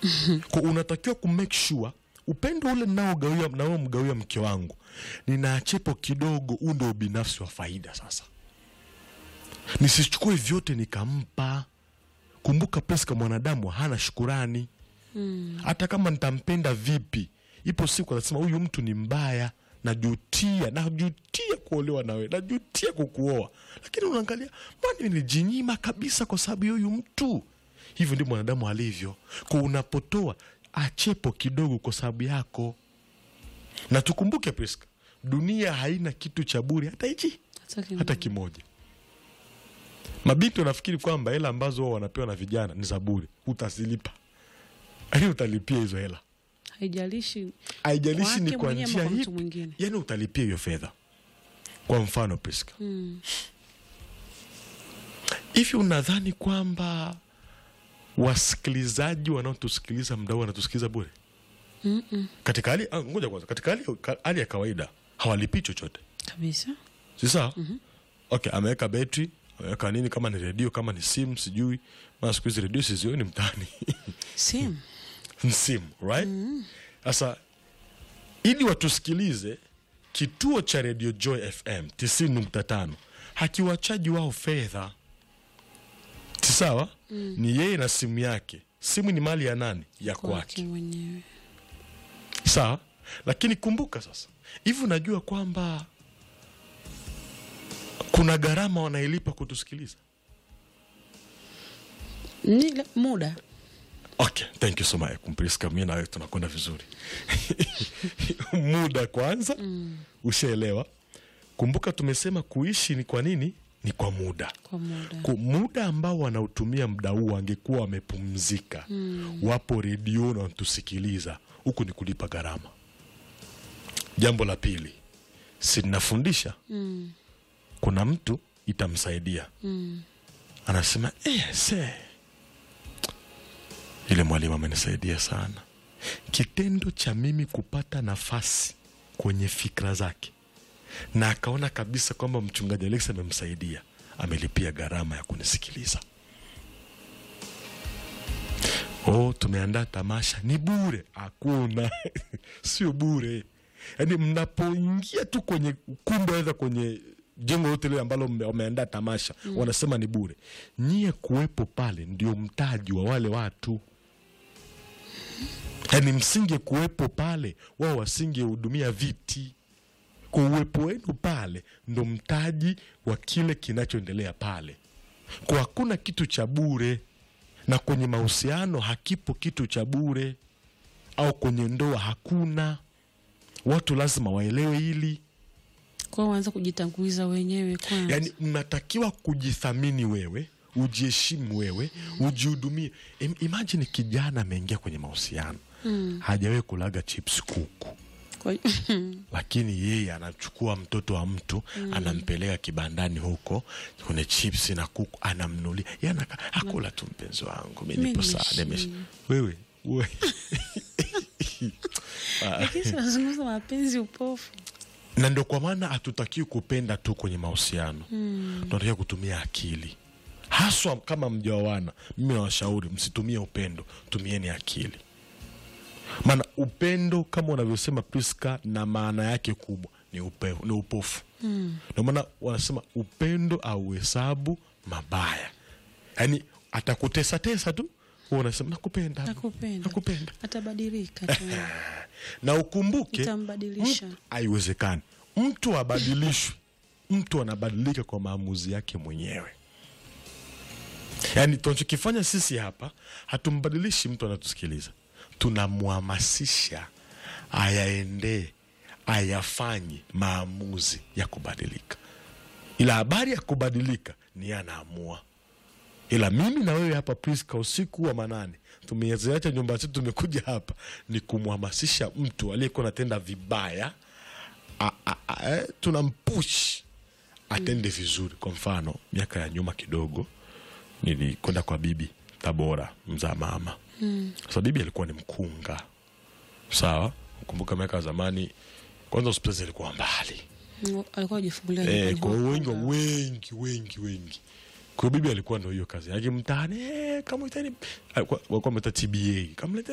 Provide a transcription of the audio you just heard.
kwa unatakiwa ku make sure upendo ule naogawia naomgawia mke wangu ninaachepo kidogo huu ndio ubinafsi wa faida sasa nisichukue vyote nikampa kumbuka Priska mwanadamu hana shukurani hata kama nitampenda vipi ipo siku atasema huyu mtu ni mbaya najutia najutia kuolewa nawe najutia kukuoa lakini unaangalia mbona nilijinyima kabisa kwa sababu ya huyu mtu hivyo ndio mwanadamu alivyo kwa unapotoa achepo kidogo kwa sababu yako na tukumbuke Priska dunia haina kitu cha bure hata hichi Hata kimoja. hata kimoja mabinti wanafikiri kwamba hela ambazo wao wanapewa na vijana ni za bure utazilipa yani utalipia hizo hela haijalishi haijalishi ni Kwake kwa mwenyewe njia ama kwa ipi mtu mwingine. yani utalipia hiyo fedha kwa mfano Priska mm. hivi unadhani kwamba wasikilizaji wanaotusikiliza mdau wanatusikiliza bure Mm-mm. katika hali ah, ngoja kwanza katika hali, ka- hali ya kawaida hawalipii chochote kabisa si sawa okay ameweka betri ameweka nini kama ni redio kama ni simu sijui maana siku hizi redio sizioni mtaani sim ni simu right sasa ili watusikilize kituo cha redio joy fm 90.5 hakiwachaji wao fedha si sawa ni yeye na simu yake simu ni mali ya nani ya kwake kwake mwenyewe sawa lakini kumbuka sasa hivi unajua kwamba kuna gharama wanailipa kutusikiliza ni le- muda okay thank you so much kumpriska mi nawe tunakwenda vizuri muda kwanza ushaelewa kumbuka tumesema kuishi ni kwa nini ni kwa muda kwa muda Ku- muda ambao wanautumia muda huu wangekuwa wamepumzika wapo redio na wanatusikiliza huku ni kulipa gharama jambo la pili sinafundisha mm. kuna mtu itamsaidia Mm. anasema eh, se ile mwalimu amenisaidia sana kitendo cha mimi kupata nafasi kwenye fikra zake na akaona kabisa kwamba mchungaji alex amemsaidia amelipia gharama ya kunisikiliza oh tumeandaa tamasha ni bure hakuna sio bure yaani mnapoingia tu kwenye ukumbi aidha kwenye jengo lote lile ambalo mme- wameandaa tamasha wanasema ni bure nyie kuwepo pale ndio mtaji wa wale watu yaani msinge kuwepo pale wao wasingehudumia viti kwa uwepo wenu pale ndo mtaji wa kile kinachoendelea pale kwa hakuna kitu cha bure na kwenye mahusiano hakipo kitu cha bure au kwenye ndoa hakuna watu lazima waelewe hili kwao waanza kujitanguliza wenyewe kwanza yaani mnatakiwa kujithamini wewe ujiheshimu wewe ujihudumie Im- imagine kijana ameingia kwenye mahusiano Mm. hajawahi kulaga chips kuku Kwa- lakini yeye anachukua mtoto wa mtu anampeleka kibandani huko kwenye chips na kuku anamnulia Yeye anaka akula tu mpenzi wangu mi Mi nipo sawa nimeshiba. nimesha wewe we. lakini sinazungumza mapenzi upofu na ndio kwa maana hatutakiwi kupenda tu kwenye mahusiano mm. tunatakiwa kutumia akili haswa kama mjaoana mimi nawashauri msitumie upendo tumieni akili maana upendo kama unavyosema priska na maana yake kubwa ni, upe, ni upofu Mm. ndio maana wanasema upendo auhesabu mabaya yaani atakutesatesa tu wewe unasema nakupenda nakupenda nakupenda atabadilika tu na ukumbuke Itambadilisha. mtu- haiwezekani mtu abadilishwi mtu anabadilika kwa maamuzi yake mwenyewe yaani tunachokifanya sisi hapa hatumbadilishi mtu anatusikiliza tunamhamasisha ayaendee ayafanye maamuzi ya kubadilika ila habari ya kubadilika ni yeye anaamua ila mimi na wewe hapa Priska, usiku wa manane tumeziacha nyumba zetu, tumekuja hapa ni kumhamasisha mtu aliyekuwa anatenda vibaya, a- a- a- eh, tunampush atende vizuri. Kwa mfano, miaka ya nyuma kidogo nilikwenda kwa bibi Tabora, mzaa mama. Sasa bibi alikuwa ni mkunga, sawa. Kumbuka miaka ya zamani, kwanza hospitali zilikuwa mbali Mm, alikuwa ajifungulia Eh, nyumbani kwa hiyo wengi mapanga. wengi wengi wengi kwa hiyo bibi alikuwa ndo hiyo kazi yake mtaani eh, kama itani alikuwa alikuwa ameita TBA kama